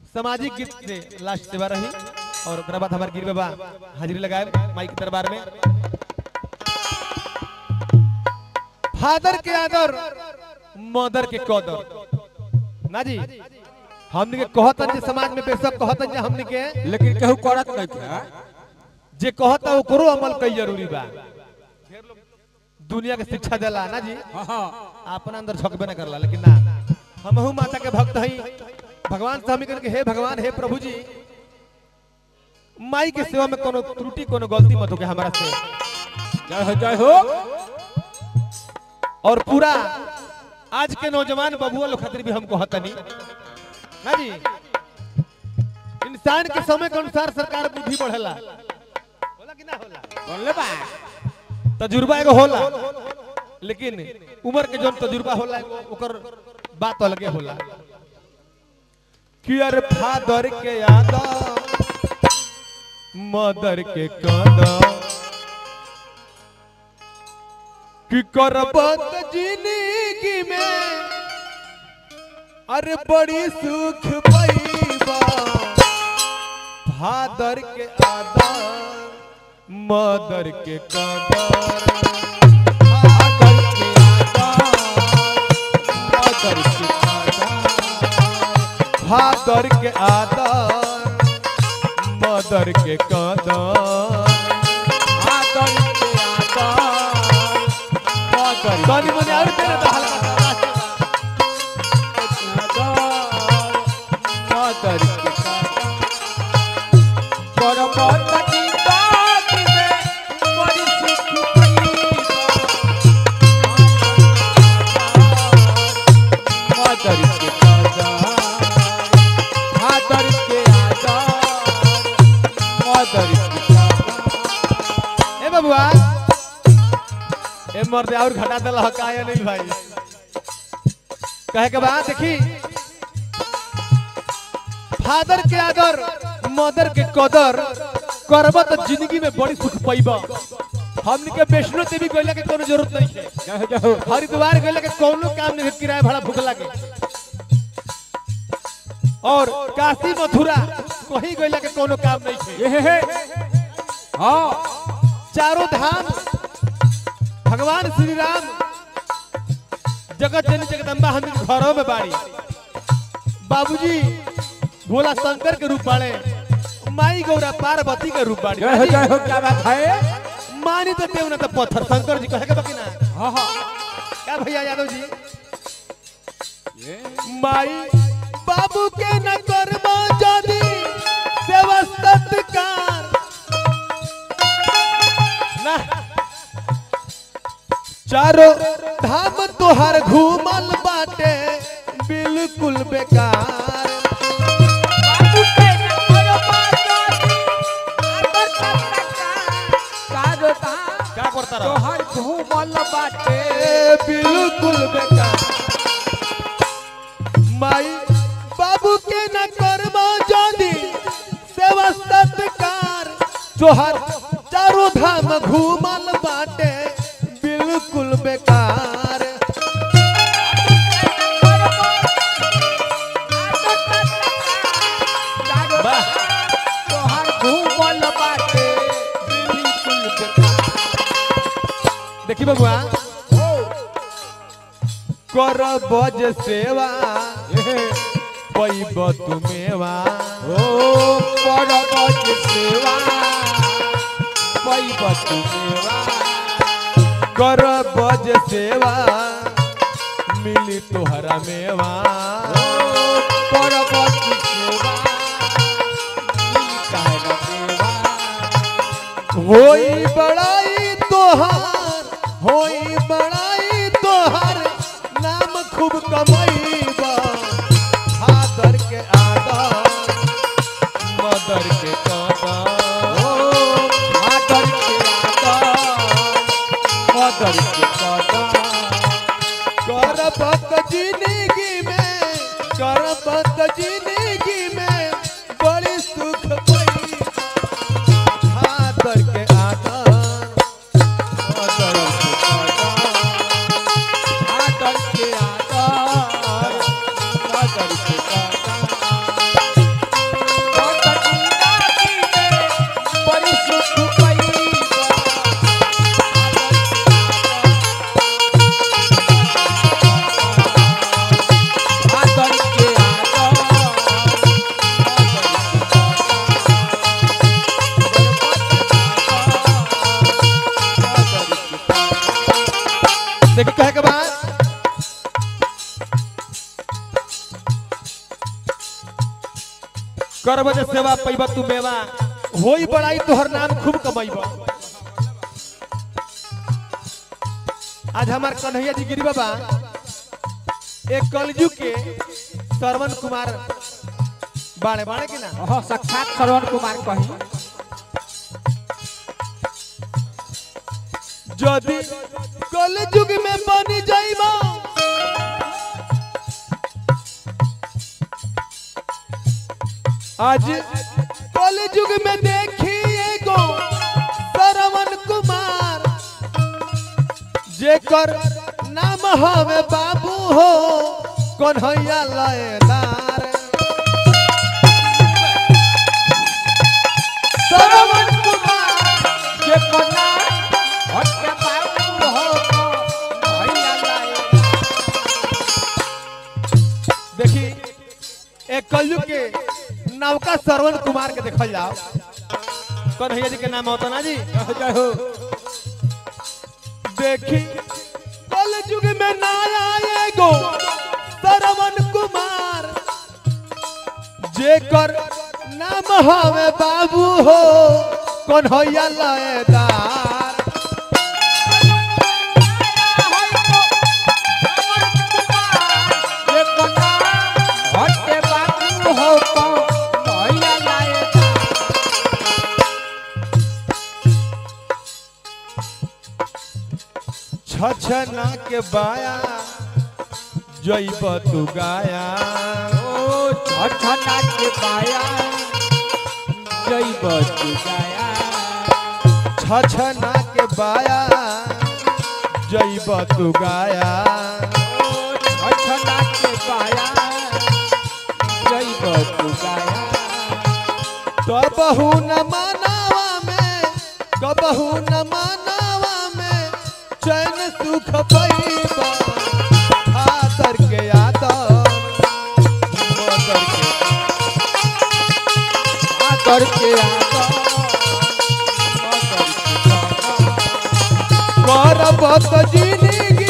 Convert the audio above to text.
सामाजिक गीत से लास्ट सेवा रही और ओकरा बाद हमार गिर बाबा हाजिरी लगाए माई के दरबार में फादर के आदर मदर के कदर ना जी हमने के कहतन जे समाज में बेशक कहतन जे हमने के लेकिन केहू करत नहीं था जे कहता ओकरो अमल कई जरूरी बा दुनिया के शिक्षा देला ना जी हाँ हाँ अपना अंदर झकबे ना करला लेकिन ना हमहू माता के भक्त हई भगवान से हम कहन के हे भगवान हे प्रभु जी माई के सेवा में कोनो त्रुटि कोनो गलती मत होके हमारा से जय हो जय हो और पूरा आज के नौजवान बबुआ लोग खातिर भी हमको हतनी ना जी इंसान के समय के अनुसार सरकार बुद्धि बढ़ेला होला कि ना होला बोले बा तजुर्बा एगो होला लेकिन उम्र के जौन तजुर्बा होला एगो ओकर बात अलगे होला कि अरे फादर के याद मदर के कदर कि करबत जिंदगी में अरे बड़ी सुख पैबा फादर के आदर मदर के कदर फादर के आदर मदर के कदर फादर के आदर मदर के कदर आदर के आदर तनी मने और तेरे तो हल्का आदर के पर्वत की बात में बड़ी सुख आदर के आदर के आदर आदर के आदर ए बबुआ ए मर्दे और घटा देला ह काया नहीं भाई कहे के बाद देखी फादर के आदर मदर के कदर करब तो जिंदगी में बड़ी सुख पैबा हमनी के वैष्णो देवी गइला के कोनो जरूरत नहीं है जय जय हरिद्वार गइला के कोनो काम नहीं है, किराया भाड़ा भूख लागे और काशी मथुरा कहीं गइला के कोनो काम नहीं है ये है हाँ चारों धाम भगवान श्री राम जगत जननी जगदम्बा हम घरों में बाड़ी बाबूजी भोला शंकर के रूप बाड़े माई गौरा पार्वती के रूप बाड़ी जय हो जय हो क्या बात है मानी तो देव ना तो पत्थर शंकर जी कहे के बाकी ना हाँ हाँ क्या भैया यादव जी ये माई बाबू के न करबा जदी सेवा सत्कार ना चारो धाम तोहर घूमल बाटे बिल्कुल बेकार बाबू के न करो बात आदर का का का करता रहो तोहर घूमल बाटे ए, बिल्कुल बेकार माई बाबू के न करबा जदी सेवा सत्कार तोहर चारों धाम घूमल बाटे बिल्कुल बेकार वाह तोहर घूमल बाटे बिल्कुल बेकार देखी बबुआ कर बज सेवा पैब तुमेवा ओ परबत सेवा पैबत सेवा कर बज सेवा मिली तोहरा मेवा ओ परबत सेवा कहना सेवा होई बड़ाई तोहार होई बड़ाई तोहार नाम खूब कमैबा फादर के आदर मदर के कदर ओ आदर के आदर मदर के कदर करबत जिंदगी में करबत जिंदगी में बड़ी सुख पई फादर के आदर आदर के आदर आदर के आदर करब जे सेवा पैब तू मेवा होई बड़ाई तोहर नाम खूब कमैब आज हमार कन्हैया जी गिरी बाबा एक कलयुग के श्रवण कुमार बाणे बाणे की ना हाँ साक्षात श्रवण कुमार कही যদি কলযুগ में बनी जाइबा आज कलयुग में देखिए गो श्रवण कुमार जेकर नाम हवे बाबू हो कन्हैया लयदार श्रवण कुमार जे कोना हट बाबू हो को भैया लाए देखी एक कलयुग के नवका श्रवण कुमार के देखल जाओ कन्हैया जी के नाम होता ना जी जय हो देखी कलयुग में नया एगो श्रवण कुमार जेकर नाम हवे बाबू हो कन्हैया लयदार जे कोना हट बाबू हो को भैया लाए छछना के बाया जैब तू गाया ओ छठना के पाया जय बचु गाया छछना के बाया जैब तू गाया ओ छठना के पाया जय बचु गाया कबहू न मनावा में कबहू न मनावा में चैन सुख पैबा खातर के आदर मदर के आदर के आदर आदर के आदर करब त जिंदगी